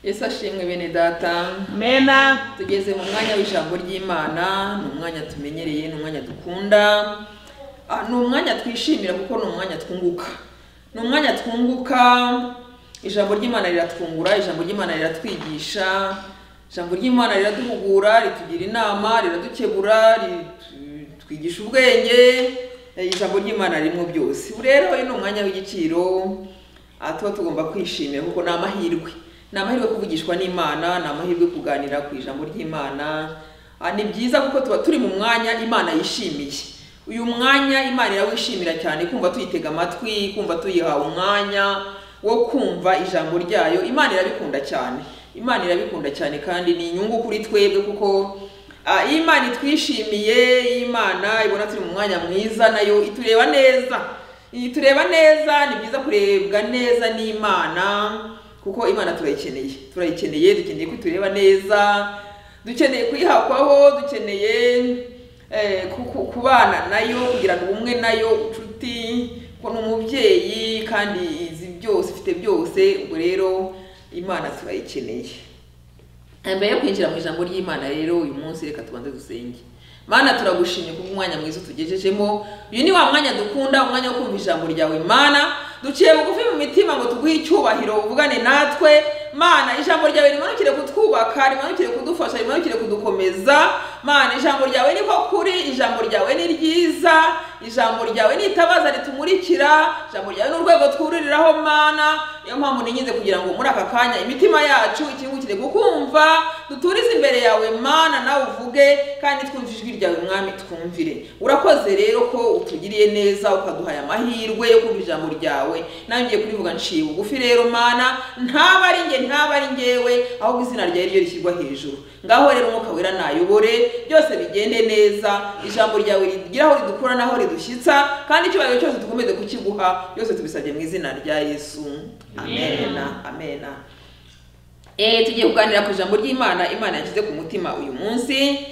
yesu ashimwe bene data Mena, tugeze mu mwanya w'ijambo ry'imana ni umwanya tumenyereye ni umwanya dukunda Ah, ni umwanya twishimira kuko ni umwanya twunguka ni umwanya twunguka ijambo ry'imana riratwungura ijambo ry'imana riratwigisha ijambo ry'imana riraduhugura ritugira inama riradukebura ritwigisha ubwenge eh, ijambo ry'imana ririmo byose Ubu rero uyu ni umwanya w'igiciro aha tuba tugomba kwishimira kuko ni amahirwe ni amahirwe kuvugishwa n'imana ni amahirwe kuganira ku ijambo ry'imana Ah, ni byiza kuko tuba turi mu mwanya imana yishimiye uyu mwanya imana irawishimira cyane kumva tuyitega amatwi kumva tuyihawe umwanya wo kumva ijambo ryayo imana irabikunda cyane imana irabikunda cyane kandi ni inyungu kuri twebwe kuko ah, iyo imana itwishimiye iyo imana ibona turi mu mwanya mwiza nayo itureba neza iyi tureba neza ni byiza kurebwa neza n'imana kuko imana turayikeneye turayikeneye dukeneye ko itureba neza dukeneye kuyihakwaho dukeneye eh, ku- ku- kubana nayo kugirana ubumwe nayo inshuti ko ni umubyeyi kandi izi byose ifite byose ubwo rero imana turayikeneye Eh, mbere yo kwinjira mu ijambo ry'imana rero uyu munsi reka tubanze dusenge mana turagushimye ku mwanya mwiza utugejejemo uyu ni wa mwanya dukunda umwanya wo kumva ijambo ryawe mana duciye bugufi mu mitima ngo tuguhe icyubahiro uvugane natwe mana ijambo ryawe rimanukire kutwubaka rimanukire kudufasha rimanukire kudukomeza mana ijambo ryawe niho kuri ijambo ryawe ni ryiza ijambo ryawe ni itabaza ritumurikira ijambo ryawe ni urwego twuririraho mana niyo mpamvu ninyize kugira ngo muri aka kanya imitima yacu ikingukire kukumva duturize imbere yawe mana nawe uvuge kandi twumve ijwi ryawe mwami twumvire urakoze rero ko utugiriye neza ukaduhaye amahirwe yo kumva ijambo ryawe nawe ngiye kurivuga nciye bugufi rero mana ntaba ari njye ntaba ari njyewe ahubwo izina ryawe ryo rishyirwa hejuru ngaho rero umwuka wera nayobore byose bigende neza ijambo ryawe rigira aho ridukura n'aho ridushyitsa kandi icyubahiro cyose dukomeze kukiguha byose tubisabye mu izina rya yesu amena amena Eh, tugiye kuganira ku ijambo ry'imana imana yashyize ku mutima uyu munsi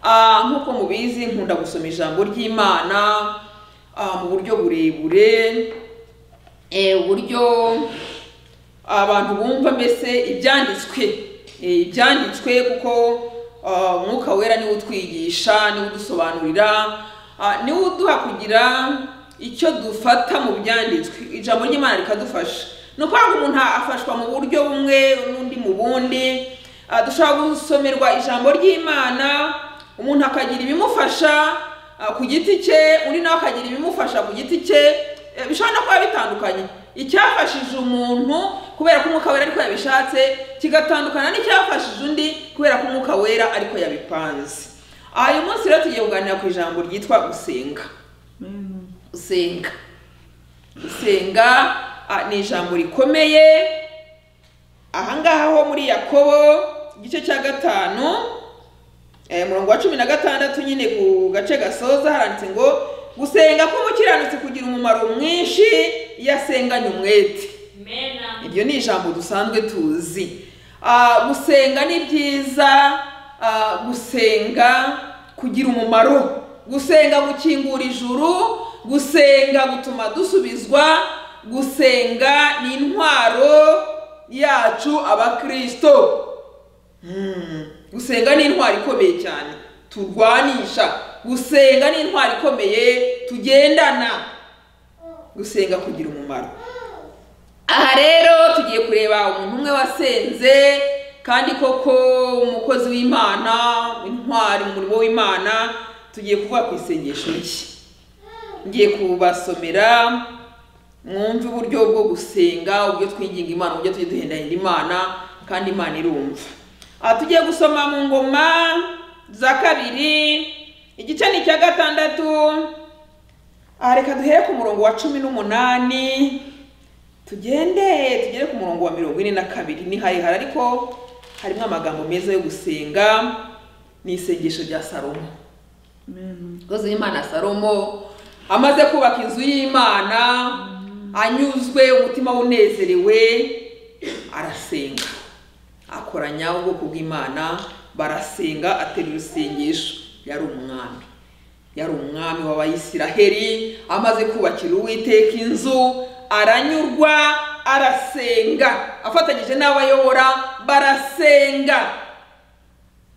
Ah, nk'uko mubizi nkunda gusoma ijambo ry'imana ah, mu buryo burebure eh, uburyo abantu bumva mbese ibyanditswe Eh, ibyanditswe kuko ah, umwuka wera niwe utwigisha niwe udusobanurira ah, niwe uduha kugira icyo dufata mu byanditswe ijambo ry'imana rikadufasha ni ukuvuga ngo umuntu afashwa mu buryo bumwe n'undi mu bundi Ah, dushobora gusomerwa ijambo ry'imana umuntu akagira ibimufasha ah, ku giti cye undi nawe akagira ibimufasha ku giti cye Eh, bishobora no kuba bitandukanye icyafashije umuntu kubera ko umwuka wera ariko yabishatse kigatandukana n'icyafashije undi kubera ko umwuka wera ariko yabipanze aha uyu munsi rero tugiye kuganira ku ijambo ryitwa gusenga mena, gusenga gusenga ah, ni ijambo rikomeye ahangaha ho muri yakobo igice cya gatanu Eh, umurongo wa cumi na gatandatu nyine ku gace gasoza haranditse ngo gusenga k'umukiranutsi kugira umumaro mwinshi iyo asenganye umwete Mena. iryo ni ijambo dusanzwe tuzi Ah, gusenga ni byiza ah, gusenga kugira umumaro gusenga gukingura ijuru gusenga gutuma dusubizwa gusenga ni intwaro yacu abakristo Hmm. gusenga ni intwari ikomeye cyane turwanisha gusenga ni intwari ikomeye tugendana gusenga kugira umumaro aha rero tugiye kureba umuntu umwe wasenze kandi koko umukozi w'imana intwari mu murimo w'imana tugiye kuvuga ku isengesho rye ngiye kubasomera mwumve uburyo bwo gusenga uburyo twinginga imana uburyo tujye duhendahenda imana kandi imana irumva aha tugiye gusoma mu ngoma za kabiri igice ni icya gatandatu aha reka duhere ku murongo wa cumi n'umunani tugende tugere ku murongo wa mirongo ine na kabiri ni harehare ariko harimo amagambo meza yo gusenga ni isengesho rya salomo mena, umukozi w'imana salomo amaze kubaka inzu y'imana anyuzwe umutima we unezerewe arasenga akoranya ubwoko bw'imana barasenga atera urusengesho yari umwami yari umwami w'abayisiraheli amaze kubakira uwiteka inzu aranyurwa arasenga afatanyije n'abo ayobora barasenga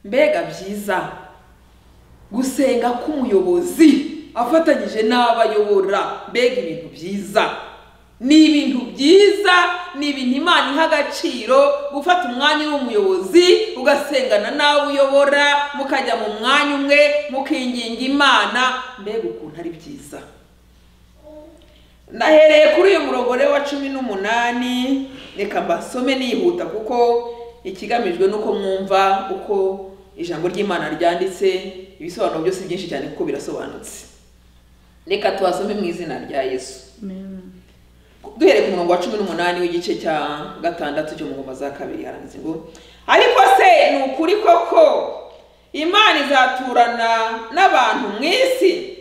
mbega byiza gusenga k'umuyobozi afatanyije n'abo ayobora mbega ibintu byiza ni ibintu byiza ni ibintu imana iha agaciro gufata umwanya w'umuyobozi ugasengana n'abo uyobora mukajya mu mwanya umwe mukinginga imana mbega ukuntu ari byiza nahereye kuri uyu murogore wa cumi n'umunani reka mbasome nihuta kuko ikigamijwe ni uko mwumva uko ijambo ry'imana ryanditse ibisobanuro byose byinshi cyane kuko birasobanutse reka tubasome mu izina rya yesu Amen. duhereye ku murongo wa cumi n'umunani w'igice cya gatandatu cyo mu ngoma za kabiri haranditse ngo ariko se ni ukuri koko imana izaturana n'abantu mu isi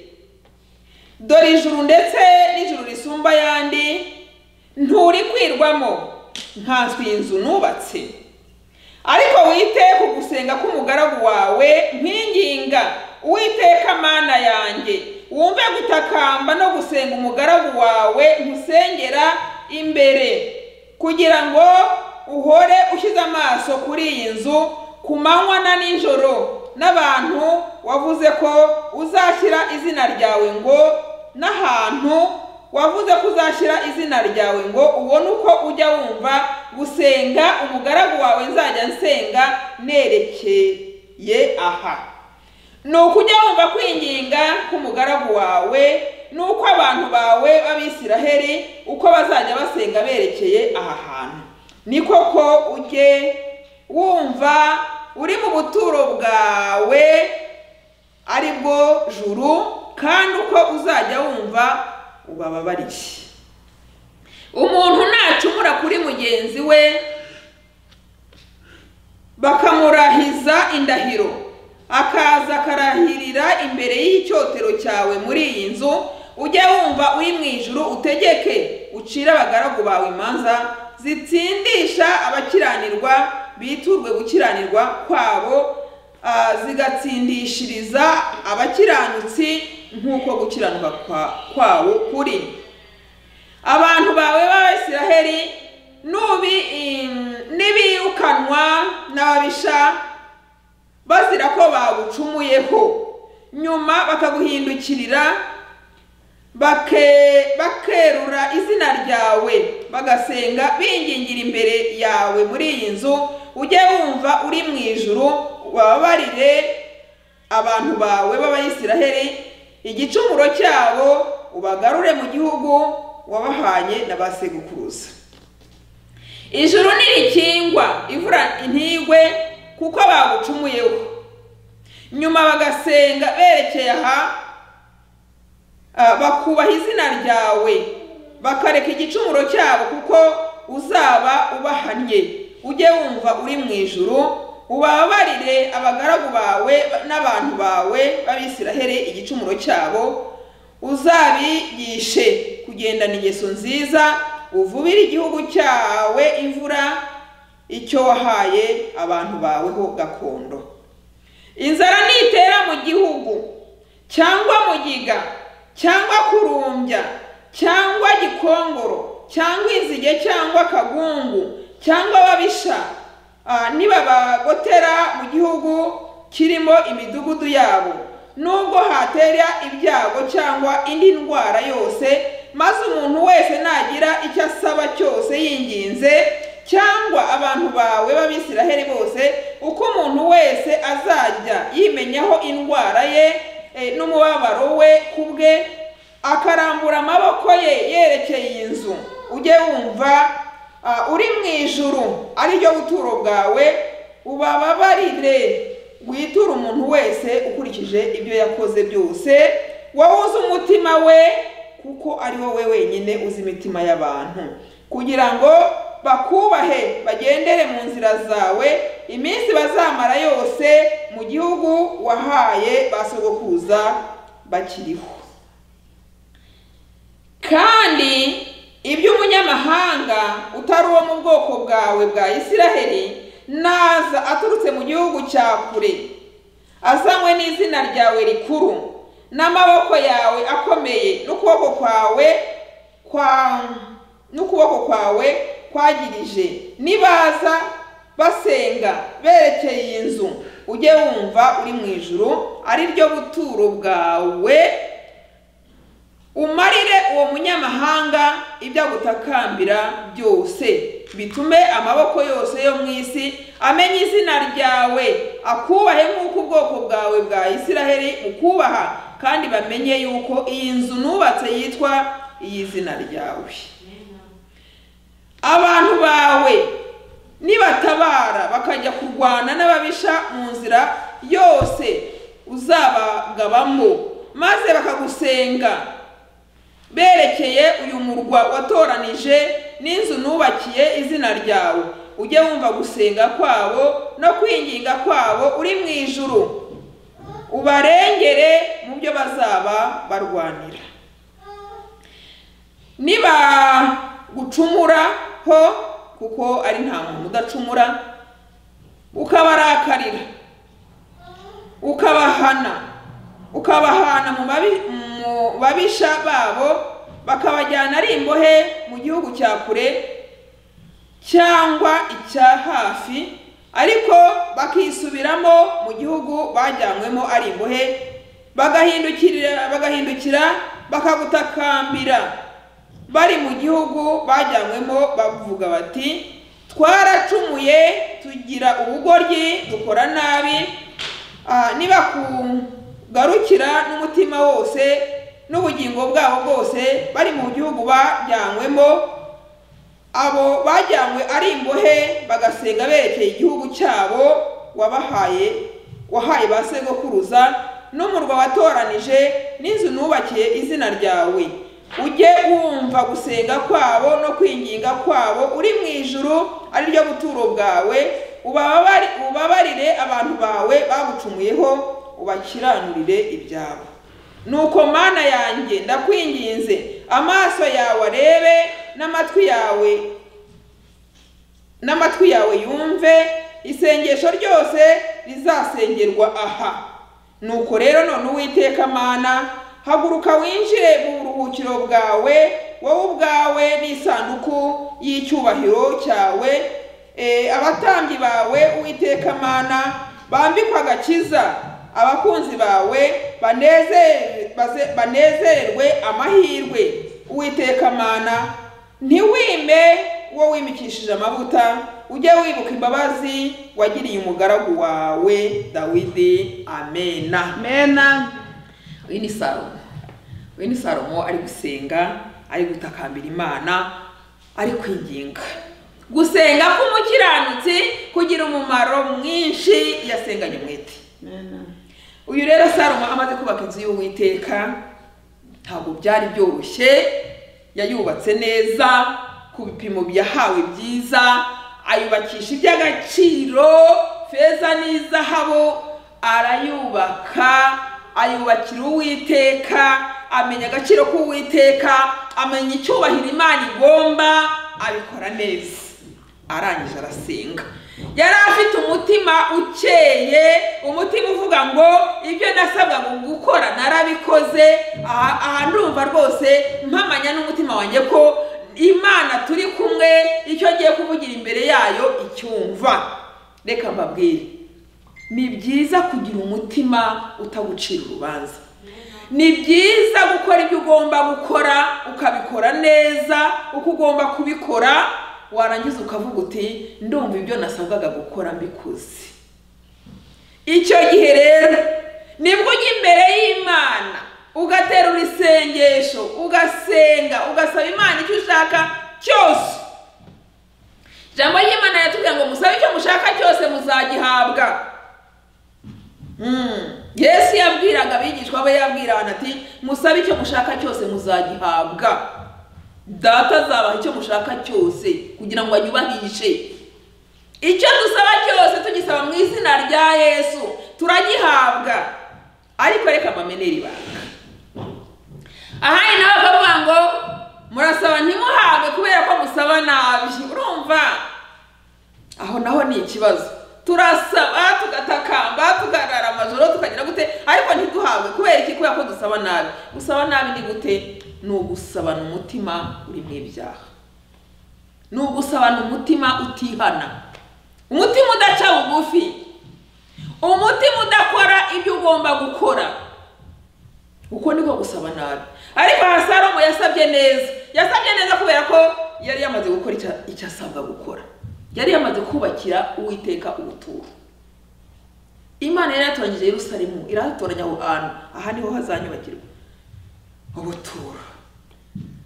dore ijuru ndetse n'ijuru risumba ayandi nturi kwirwamo nkanswe inzu nubatse ariko witeka ugusenga k'umugaragu wawe nkinginga uwiteka mana yanjye wumve gutakamba no gusenga umugaragu wawe nkusengera imbere kugira ngo uhore ushyize amaso kuri iyi nzu ku manywa na nijoro n'abantu wavuze ko uzashyira izina ryawe ngo n'ahantu wavuze ko uzashyira izina ryawe ngo ubone uko ujya wumva gusenga umugaragu wawe nzajya nsenga nerekeye aha ni ukujya wumva kwinginga k'umugaragu wawe ni uko abantu bawe b'abisiraheli uko bazajya basenga berekeye aha hantu ni koko ujye wumva uri mu buturo bwawe ari bwo juru kandi uko uzajya wumva ubababariye umuntu nacumura kuri mugenzi we bakamurahiza indahiro akaza akarahirira imbere y'icyotero cyawe muri iyi nzu ujye wumva uri mu ijuru utegeke ucire abagaragu bawe imanza zitsindisha abakiranirwa biturwe gukiranirwa kwabo ah, zigatsindishiriza abakiranutsi nk'uko gukiranuka kwa- kwawo kuri abantu bawe b'abisiraheli nubi in- nibirukanwa n'ababisha bazira ko bagucumuyeho nyuma bakaguhindukirira bake- bakerura izina ryawe bagasenga bingingira imbere yawe muri iyi nzu ujye wumva uri mu ijuru ubabarire abantu bawe b'abayisiraheli igicumuro cyabo ubagarure mu gihugu wabahaye na ba sekuruza ijuru ntirikingwa imvura intigwe kuko bagucumuyeho nyuma bagasenga berekeye aha ah, bakubaha izina ryawe bakareka igicumuro cyabo kuko uzaba ubahannye ujye wumva uri mu ijuru ubabarire abagaragu bawe n'abantu bawe b'abisiraheli igicumuro cyabo uzabigishe kugendana ingeso nziza uvubire igihugu cyawe imvura icyo wahaye abantu baweho gakondo inzara nitera mu gihugu cyangwa mugiga cyangwa kurumbya cyangwa gikongoro cyangwa inzige cyangwa kagungu cyangwa ababisha ah, nibabagotera mu gihugu kirimo imidugudu yabo nubwo hatera ibyago cyangwa indi ndwara yose maze umuntu wese nagira icyo asaba cyose yinginze cyangwa abantu bawe b'abisiraheli bose uko umuntu wese azajya yimenyaho indwara ye eh, n'umubabaro we ku bwe akarambura amaboko ye yerekeye iyi nzu ujye wumva ah, uri mu ijuru ariryo buturo bwawe ubababarire witure umuntu wese ukurikije ibyo yakoze byose wowe uzi umutima we kuko ari wowe wenyine uzi imitima y'abantu kugira ngo bakubahe bagendere mu nzira zawe iminsi bazamara yose mu gihugu wahaye ba sogokuza bakiriho kandi ibyo umunyamahanga utari uwo mu bwoko bwawe bwa isiraheli naza aturutse mu gihugu cya kure azanywe n'izina ryawe rikuru n'amaboko yawe akomeye n'ukuboko kwawe kwa n'ukuboko kwawe kwagirije nibaza basenga berekeye iyi nzu ujye wumva uri mu ijuru ari ryo buturo bwawe umarire uwo munyamahanga ibyo agutakambira byose bitume amaboko yose yo mu isi amenya izina ryawe akubahe nk'uko ubwoko bwawe bwa isiraheli ukubaha kandi bamenye yuko iyi nzu nubatse yitwa iy'izina ryawe abantu bawe nibatabara bakajya kurwana n'ababisha mu nzira yose uzabagabamo maze bakagusenga berekeye uyu murwa watoranije n'inzu nubakiye izina ryawe ujye wumva gusenga kwabo no kwinginga kwabo uri mu ijuru ubarengere mu byo bazaba barwanira nibagucumuraho kuko ari nta muntu udacumura ukabarakarira ukabahana ukabahana mu babi- mu babisha babo bakabajyana ari imbohe mu gihugu cya kure cyangwa icya hafi ariko bakisubiramo mu gihugu bajyanywemo ari imbohe bagahindukirira bagahindukira bakagutakambira bari mu gihugu bajyanywemo bavuga bati twaracumuye tugira ubugoryi dukora nabi Ah, nibakugarukira n'umutima wose n'ubugingo bwabo bwose bari mu gihugu bajyanywemo abo bajyanywe ari imbohe bagasenga berekeye igihugu cyabo wabahaye wahaye ba sekuruza n'umurwa watoranije n'inzu nubakiye izina ryawe ujye wumva gusenga kwabo no kwinginga kwabo uri mu ijuru ari ryo buturo bwawe ubababari- ubabarire abantu bawe bagucumuyeho ubakiranurire ibyabo nuko mana yanjye ndakwinginze amaso yawe arebe n'amatwi yawe n'amatwi yawe yumve isengesho ryose rizasengerwa aha nuko rero none uwiteka mana haguruka winjire mu buruhukiro bwawe wowe ubwawe n'isanduku y'icyubahiro cyawe Eh, abatambyi bawe uwiteka mana bambikwe agakiza abakunzi bawe banezere- baze- banezererwe amahirwe uwiteka mana ntiwime uwo wimikishije amavuta ujye wibuka imbabazi wagiriye umugaragu wawe dawidi amena mena uyu ni salomo uyu ni salomo ari gusenga ari gutakambira imana ari kwinginga gusenga k'umukiranutsi kugira umumaro mwinshi yasenganye umwete mena uyu rero salomo amaze kubaka inzu y'uwiteka ntabwo byari byoroshye yayubatse neza ku bipimo yahawe byiza ayubakisha iby'agaciro feza n'izahabu arayubaka ayubakira uwiteka amenya agaciro k'uwiteka amenya icyubahiro imana igomba abikora neza arangije arasenga yari afite umutima ukeye umutima uvuga ngo ibyo nasabwa mu gukora narabikoze aha aha ndumva rwose mpamanya n'umutima wanjye ko imana turi kumwe icyo ngiye kuvugira imbere yayo icyumva reka mbabwire ni byiza kugira umutima utagucira urubanza ni byiza gukora ibyo ugomba gukora ukabikora neza uko ugomba kubikora warangiza ukavuga uti ndumva ibyo nasabwaga gukora mbikoze icyo gihe rero nibwo ujya imbere y'imana ugaterura isengesho ugasenga ugasaba imana icyo ushaka cyose ijambo ry'imana yatubwira ngo musabe icyo mushaka cyose muzagihabwa Mm. yesu yabwiraga abigishwa be yabwira abantu ati musabe icyo mushaka cyose muzagihabwa data azabaha icyo mushaka cyose kugira ngo anyubahishe icyo dusaba cyose tugisaba mu izina rya yesu turagihabwa ariko reka mbamenere ibanga ahandi nawe bakavuga ngo murasaba ntimuhabwe kubera ko musaba nabi urumva aho naho ni ikibazo turasaba tugatakamba tugarara amajoro tukagira gute ariko ntiduhabwe kubera iki kubera ko dusaba nabi gusaba nabi ni gute ni ugusabana umutima urimo ibyaha ni ugusabana umutima utihana umutima udaca bugufi umutima udakora ibyo ugomba gukora uko niko gusaba nabi ariko aha salomo yasabye neza yasabye neza kubera ko yari yamaze gukora icya- icyo asabwa gukora yari yamaze kubakira uwiteka ubuturo imana yari yatoranyije yerusalemu irahatoranya aho hantu aha niho hazanyubakirwa ubuturo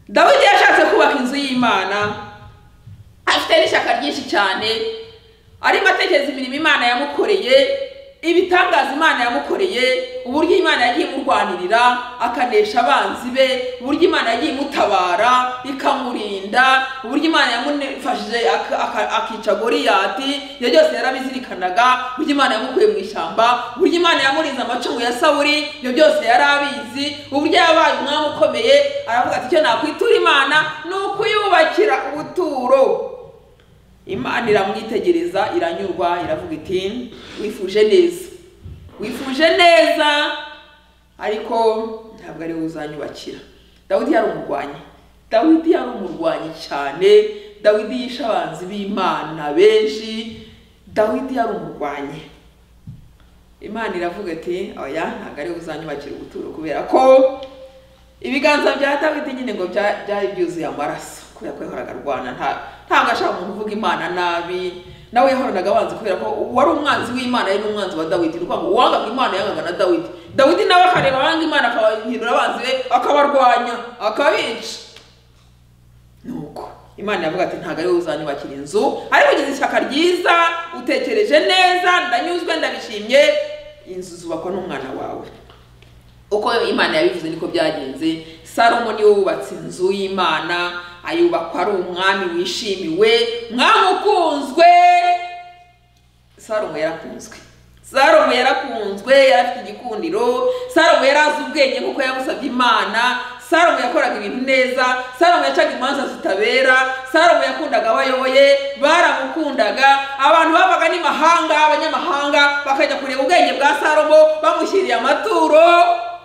dawidi yashatse kubaka inzu y'imana afite n'ishyaka ryinshi cyane arimo atekereza imirimo imana yamukoreye ibitangaza imana yamukoreye uburyo imana yagiye imurwanirira akanesha abanzi be uburyo imana yagiye imutabara ikamurinda uburyo imana yamufashije ak- ak- akica goriyati ibyo byose yarabizirikanaga uburyo imana yamukuye mu ishyamba uburyo imana yamurinze amacumu ya sawuri ibyo byose yari abizi uburyo yabaye umwami ukomeye aravuga ati icyo nakwitura imana ni ukuyubakira ubuturo imana iramwitegereza iranyurwa iravuga iti wifuje neza wifuje neza ariko ntabwo ari wowe uzanyubakira dawidi yari umurwanyi dawidi yari umurwanyi cyane dawidi yishe abanzi b'imana benshi dawidi yari umurwanyi imana iravuga ati oya ntabwo ari wowe uzanyubakira ubuturo kubera ko ibiganza bya dawidi nyine ngo bya- byari byuzuye amaraso kubera ko yahoraga arwana nta ntabwo ashaka umuntu uvuga imana nabi nawe yahoranaga abanzi kubera ko wari umwanzi w'imana yari n'umwanzi wa dawidi ni ukuvuga ngo uwangaga imana yangaga na dawidi dawidi nawe akareba abanga imana akabahindura abanzi be akabarwanya akabica nuko imana yavuga ati ntabwo ari wowe uzanyubakira inzu ariko ugize ishyaka ryiza utekereje neza ndanyuzwe ndabishimye inzu zubakwa n'umwana wawe uko imana yabivuze niko byagenze salomo niwe wubatse inzu y'imana ayubakwa ari umwami wishimiwe umwami ukunzwe salomo yarakunzwe salomo yarakunzwe yari afite igikundiro salomo yari azi ubwenge nk'uko yabusabye imana salomo yakoraga ibintu neza salomo yacaga imanza zitabera salomo yakundaga abo ayoboye baramukundaga abantu bavaga n'imahanga abanyamahanga bakajya kureba ubwenge bwa salomo bamushyiriye amaturo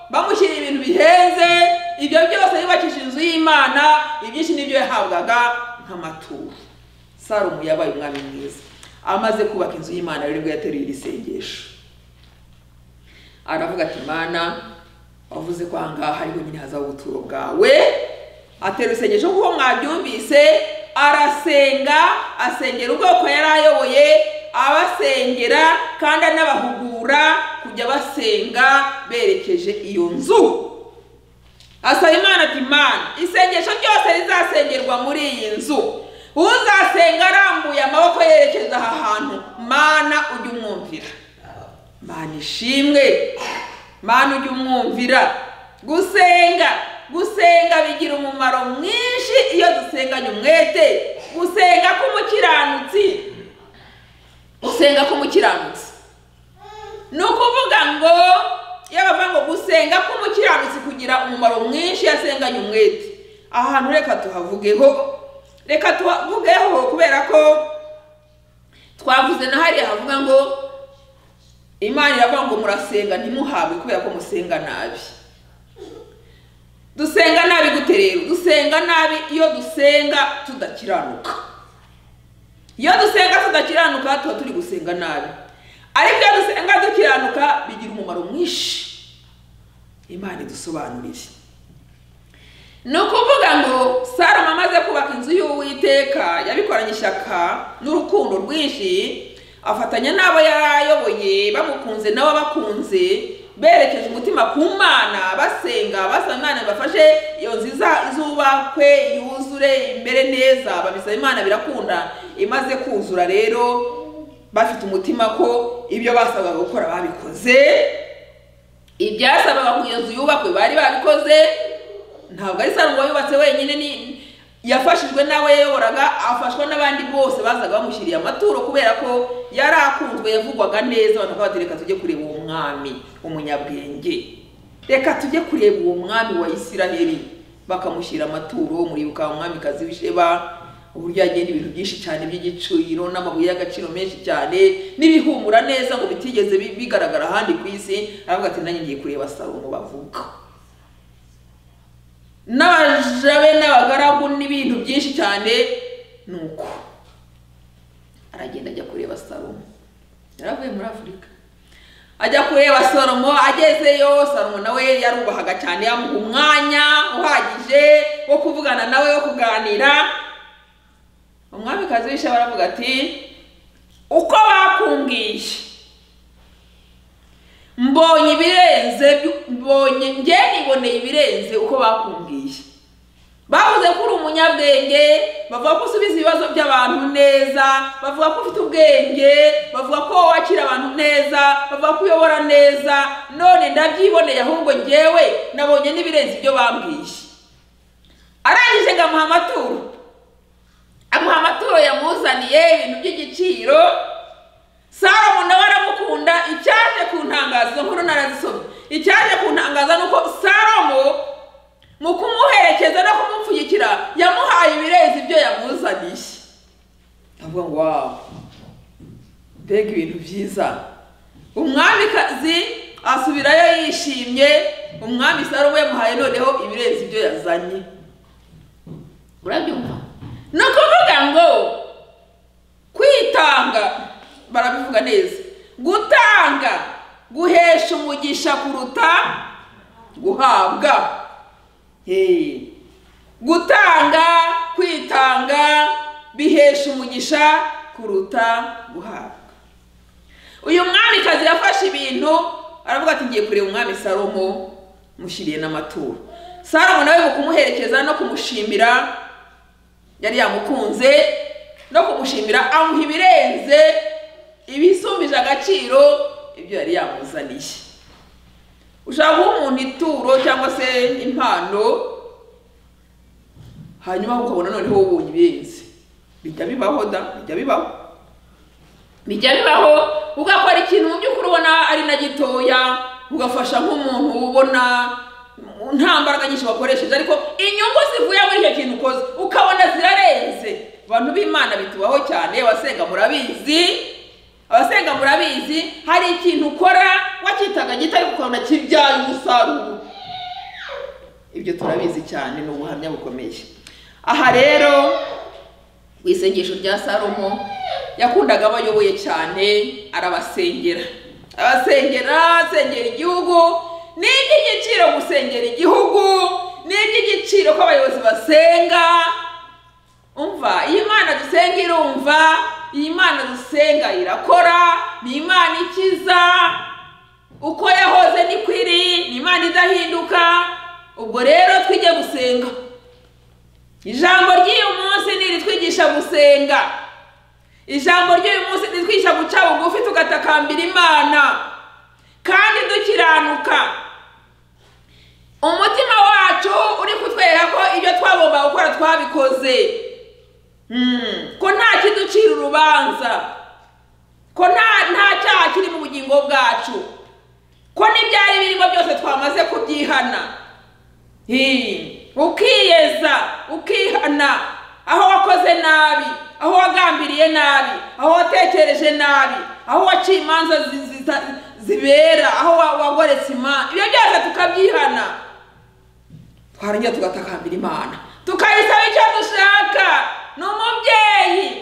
bamushyiriye ibintu bihenze ibyo byose yubakishije inzu y'imana ibyinshi nibyo yahabwaga nk'amaturo salomo yabaye umwami mwiza amaze kubaka inzu y'imana rero nibwo yateruye iri sengesho aravuga ati mana wavuze ko aha ngaha ariho nyine hazaba ubuturo bwawe atera isengesho kuko mwabyumvise arasenga asengera ubwoko yari ayoboye abasengera kandi anabahugura kujya basenga berekeje iyo nzu asaba imana ati mana isengesho ryose rizasengerwa muri iyi nzu uzasenga arambuye amaboko yerekeza aha hantu mana ujye umwumvira mana ishimwe mana ujye umwumvira gusenga gusenga bigira umumaro mwinshi iyo dusenganye umwete gusenga k'umukiranutsi gusenga k'umukiranutsi ni ukuvuga ngo iyo bavuga ngo gusenga k'umukiranutsi kugira umumaro mwinshi iyo asenganye umwete aha hantu reka tuhavugeho reka tuhavugeho kubera ko twavuze na hariya havuga ngo imana iravuga ngo murasenga ntimuhabwe kubera ko musenga nabi dusenga nabi gute rero dusenga nabi iyo dusenga tudakiranuka iyo dusenga tudakiranuka tuba turi gusenga nabi ariko iyo dusenga dukiranuka bigira umumaro mwinshi imana idusobanurire ni ukuvuga ngo salomo amaze kubaka inzu y'uwiteka yabikoranye ishyaka n'urukundo rwinshi afatanya n'abo yari ayoboye bamukunze nabo bakunze berekeje umutima ku mana basenga basaba imana bafashe iyo nzu iza- izubakwe yuzure imbere neza babisaba imana birakunda imaze kuzura rero bafite umutima ko ibyo basabaga gukora babikoze ibyasabaga ku iyo nzu yubakwe bari babikoze ntabwo ari salomo yubatse wenyine ni yafashijwe n'abo yayoboraga afashwa n'abandi bose bazaga bamushyiriye amaturo kubera ko yari akunzwe yavugwaga neza abantu bakaba bati reka tujye kureba uwo mwami umunyabwenge reka tujye kureba uwo mwami wa isiraheli bakamushyira amaturo muribuka umwamikazi w'isheba uburyo yagenda ibintu byinshi cyane by'igiciro n'amabuye y'agaciro menshi cyane n'ibihumura neza ngo bitigeze bi- bigaragara ahandi ku isi aravuga ati nanjye ngiye kureba salomo bavuga n'abaja be n'abagaragu n'ibintu byinshi cyane ni uko aragenda ajya kureba salomo yari avuye muri afurika ajya kureba salomo agezeyo salomo nawe yarubahaga cyane yamuha umwanya uhagije wo kuvugana nawe wo kuganira umwamikazi w'isha baravuga ati uko bakumbwiye mbonye ibirenze byu- mbonye njye niboneye ibirenze uko bakumbwiye bavuze ko uri umunyabwenge bavuga ko usubiza ibibazo by'abantu neza bavuga ko ufite ubwenge bavuga ko wakira abantu neza bavuga ko uyobora neza none ndabyiboneye ahubwo njyewe nabonye n'ibirenze ibyo bambwiye arangije ngo amuha amaturo amuha amaturo yamuzaniye ibintu by'igiciro salomo nawe aramukunda icyaje ku ntangazo izo nkuru narazisomye icyaje ku ntangazo ni uko salomo mu kumuherekeza no kumupfunyikira yamuhaye ibirenze ibyo yamuzaniye avuga ngo wawu mbega ibintu byiza umwamikazi asubirayo yishimye umwami salomo yamuhaye noneho ibirenze ibyo yazanye urabyumva ni ukuvuga ngo kwitanga barabivuga neza gutanga guhesha umugisha kuruta guhabwa Hey. gutanga kwitanga bihesha umugisha kuruta guhabwa uyu mwamikazi yafashe ibintu aravuga ati ngiye kureba umwami salomo mushyiriye n'amaturo salomo nawe mu kumuherekeza no kumushimira yari yamukunze no kumushimira amuha ibirenze ibisumbije agaciro ibyo yari yamuzaniye ushobora guha umuntu ituro cyangwa se impano hanyuma ukabona noneho wubonye ibirenze bijya bibaho da bijya bibaho bijya bibaho ugakora ikintu mu by'ukuri ubona ari na gitoya ugafasha nk'umuntu ubona nta mbaraga nyinshi wakoresheje ariko inyungu zivuye muri icyo kintu ukoze ukabona zirarenze abantu b'imana bitubaho cyane abasenga murabizi abasenga murabizi hari ikintu ukora wacyitaga gito ariko ukabona kibyaye umusaruro ibyo turabizi cyane ni ubuhamya bukomeye aha rero mu isengesho rya salomo yakundaga aba ayoboye cyane arabasengera abasengera asengera igihugu ni iby'igiciro gusengera igihugu ni iby'igiciro ko abayobozi basenga umva iyi mana dusenga irumva iyi mana dusenga irakora ni imana ikiza uko yahoze niko iri ni imana idahinduka ubwo rero twijye gusenga ijambo ry'uyu munsi ntiritwigisha gusenga ijambo ry'uyu munsi ntiritwigisha guca bugufi tugatakambira imana kandi dukiranuka umutima wacu uri kutwereka ko ibyo twagomba gukora twabikoze Hmm, ko nta kiducira urubanza ko nta nta cyaha kiri mu bugingo bwacu ko n'ibyari birimo byose twamaze kubyihana Hi, ukiyeza ukihana aho wakoze nabi aho wagambiriye nabi aho watekereje nabi aho waciye imanza zi- zi- zita- zibera aho wa- wagoretse imana ibyo byose tukabyihana twarangira tugatakambira imana tukayisaba icyo dushaka ni umubyeyi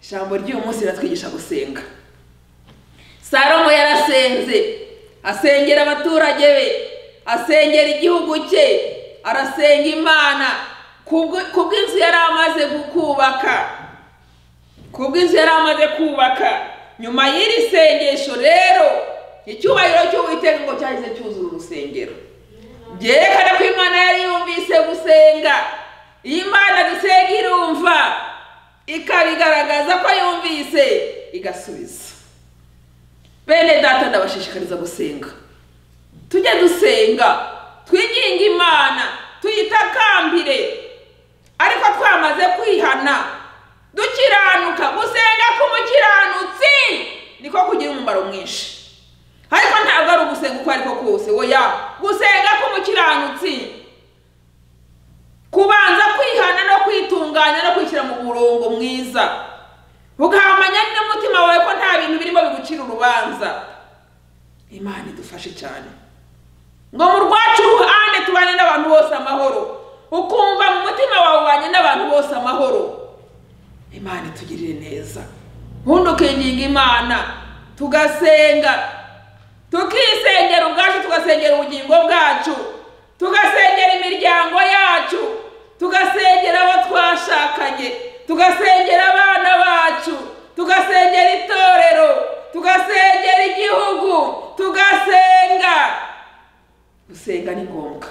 ijambo ry'uyu munsi riratwigisha gusenga salomo yarasenze asengera abaturage be asengera igihugu cye arasenga imana kubw- kubw'inzu yari amaze kubaka kubw'inzu yari amaze kubaka nyuma y'iri sengesho rero icyubahiro cy'uwiteka ngo cyahise cyuzura urusengero byerekana ko imana yari yumvise gusenga iyo imana dusenga irumva ikabigaragaza ko yumvise igasubiza bene data ndabashishikariza gusenga tujye dusenga twiginge imana tuyitakambire ariko twamaze kwihana dukiranuka gusenga k'umukiranutsi niko kugira umumaro mwinshi ariko ntabwo ari ugusenga uko ariko kose oya gusenga k'umukiranutsi kubanza kwihana no kwitunganya no kwishyira mu murongo mwiza ugahamanya n'umutima wawe ko nta bintu birimo bigucira urubanza imana idufashe cyane ngo mu rwacu ruhande tubane n'abantu bose amahoro ukumva mu mutima wawe ubanye n'abantu bose amahoro imana itugirire neza nkuno ukiginga imana tugasenga tukisengera ubwacu tugasengera ubugingo bwacu tugasengera imiryango yacu tugasengera abo twashakanye tugasengera abana bacu tugasengera itorero tugasengera igihugu tugasenga gusenga ni ngombwa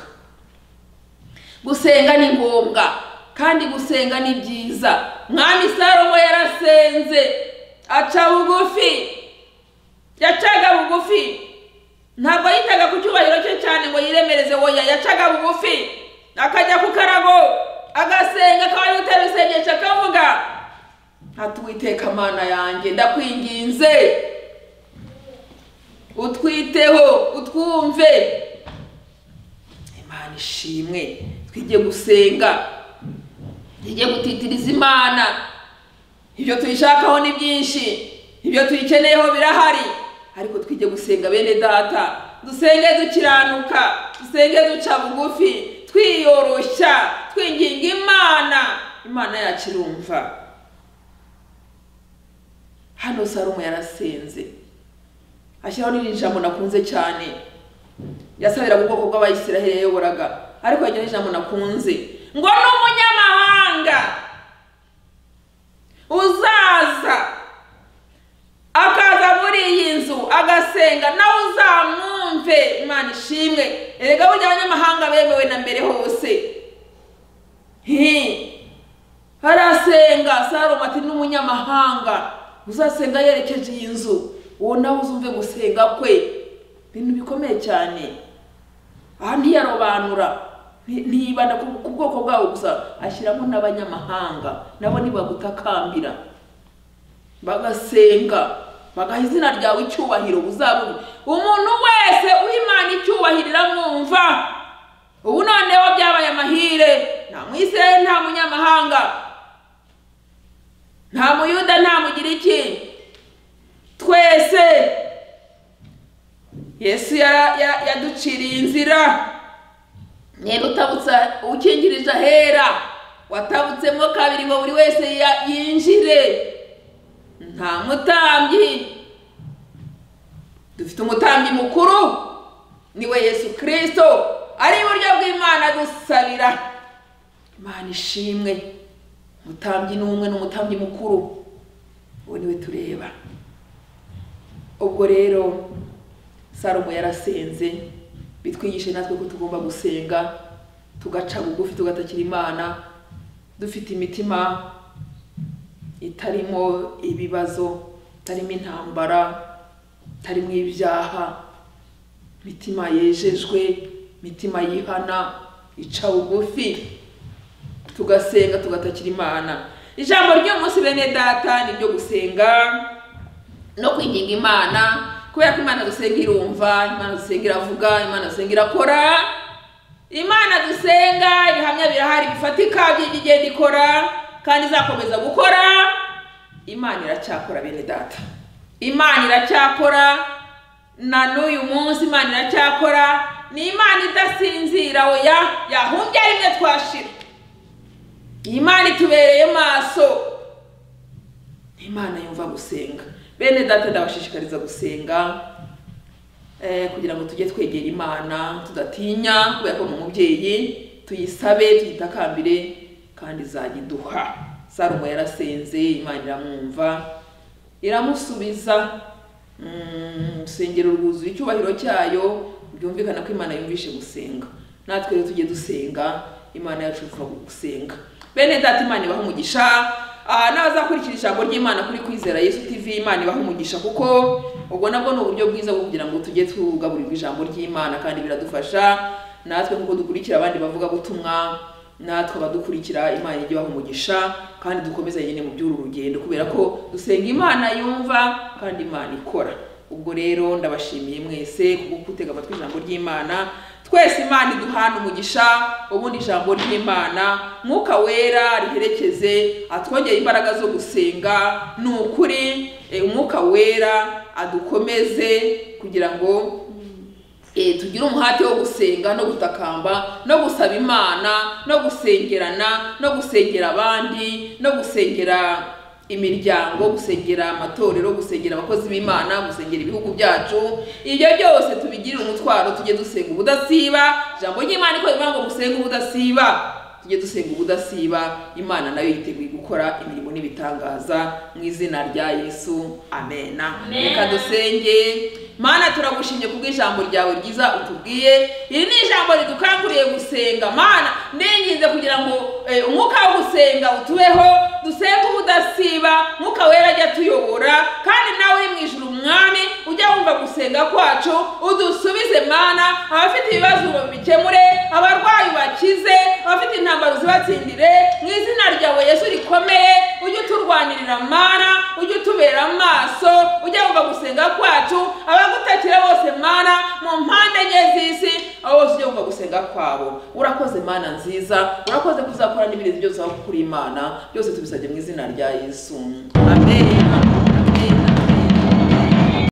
gusenga ni ngombwa kandi gusenga ni byiza mwami salomo yarasenze aca bugufi yacaga bugufi ntabwo yitaga ku cyubahiro cye cyane ngo yiremereze oya yacaga bugufi akajya ku karago agasenga akaba yutera isengesho akavuga ati uwiteka mana yanjye ndakwinginze utwiteho utwumve imana ishimwe twige gusenga twige gutitiriza imana ibyo tuyishakaho ni byinshi ibyo tuyikeneyeho birahari ariko twige gusenga bene data dusenge dukiranuka dusenge duca bugufi twiyoroshya twinginga imana imana yacu irumva hano sarumu yarasenze ashyiraho n'irindi jambo nakunze cyane yasabira ubwoko bw'abayisiraheli yayoboraga ariko yagira ijambo nakunze ngo ni umunyamahanga uzaza akaza muri iyi nzu agasenga nawe uzamwumve imana ishimwe erega burya abanyamahanga bemewe na mbere hose hi arasenga saroma ati n'umunyamahanga uzasenga yerekeje iyi nzu uwo nawe uzumve gusenga kwe ibintu bikomeye cyane aha ntiyarobanura nti- ntiyibanda ku ku bwoko bwabo gusa ashyiramo n'abanyamahanga nabo ntibagutakambira bagasenga bagaha izina ryawe icyubahiro uzabone umuntu wese uhimana icyubahiro iramwumva ubu noneho byabaye amahire nta mwisere nta munyamahanga nta muyuda nta mugiriki twese yesu yara- ya- yaduciriye inzira mwebwe utabutsa ukingirije ahera watabutsemo kabiri ngo buri wese ya- yinjire nta mutambyi dufite umutambyi mukuru niwe yesu kirisito ari iburyo bw'imana gusabira imana ishimwe umutambyi ni umwe n'umutambyi mukuru uwo niwe tureba ubwo rero salomo yarasenze bitwigishe natwe ko tugomba gusenga tugaca bugufi tugatakira imana dufite imitima itarimo ibibazo itarimo intambara itarimo ibyaha imitima yejejwe imitima yihana ica bugufi tugasenga tugatakira imana ijambo ry'umunsi bene data ni ryo gusenga no kwinginga imana kubera ko imana dusenga irumva imana dusenga iravuga imana dusenga irakora imana dusenga ibihamya birahari bifatika by'ibyo igenda ikora kandi izakomeza gukora imana iracyakora bene data imana iracyakora na n'uyu munsi imana iracyakora ni imana idasinzira oya yahumbya rimwe twashira iyi imana itubereye maso imana yumva gusenga bene data ndabashishikariza gusenga eh, kugira ngo tujye twegera imana tudatinya kubera ko ni umubyeyi tuyisabe tuyitakambire kandi izajya iduha salomo yarasenze imana iramwumva iramusubiza Mm, urusengero rwuzuye icyubahiro cyayo byumvikana ko imana yumvishe gusenga natwe rero tujye dusenga imana yacu ivuga gusenga bene data imana ibaha umugisha Ah, n'abazakurikira ijambo ry'imana kuri kwizera yesu tv imana ibaha umugisha kuko ubwo nabwo ni uburyo bwiza bwo kugira ngo tujye tugaburirwa ijambo ry'imana kandi biradufasha natwe kuko dukurikira abandi bavuga butumwa natwe abadukurikira imana ijye ibaha umugisha kandi dukomeze nyine mu by'uru rugendo kubera ko dusenga imana yumva kandi imana ikora ubwo rero ndabashimiye mwese kubwo kutega amatwi ijambo ry'imana twese imana iduhana umugisha ubundi ijambo ry'imana mwuka wera riherekeze atwongere imbaraga zo gusenga ni ukuri eh, umwuka wera adukomeze kugira ngo eh, tugire umuhate wo gusenga no gutakamba no gusaba imana no gusengerana no gusengera abandi no gusengera imiryango gusengera amatorero gusengera abakozi b'imana gusengera ibihugu byacu ibyo byose tubigirire umutwaro tujye dusenga ubudasiba ijambo ry'imana iko rivuga ngo musenge ubudasiba tujye dusenga ubudasiba imana nayo yiteguye gukora imirimo n'ibitangaza mu izina rya yesu amena Amen. reka dusenge mana turagushimye kubw'ijambo ryawe ryiza utubwiye iri ni ijambo ridukanguriye gusenga mana ninginze kugira ngo eh, umwuka wo gusenga utubeho dusenge ubudasiba mwuka wera ajya atuyobora kandi nawe uri mu ijuru umwami ujya wumva gusenga kwacu udusubize mana abafite ibibazo bikemure abarwayi bakize abafite intambaro zibatsindire mu izina ryawe yesu rikomeye ujye uturwanirira mana ujye utubera amaso ujye wumva gusenga kwacu abagutakira bose mana mu mpande enye z'isi aho bose ujye wumva gusenga kwabo urakoze mana nziza urakoze kuzakora n'ibindi byose aho kuri imana byose tubisabye mu izina rya yesu amen amen, amen.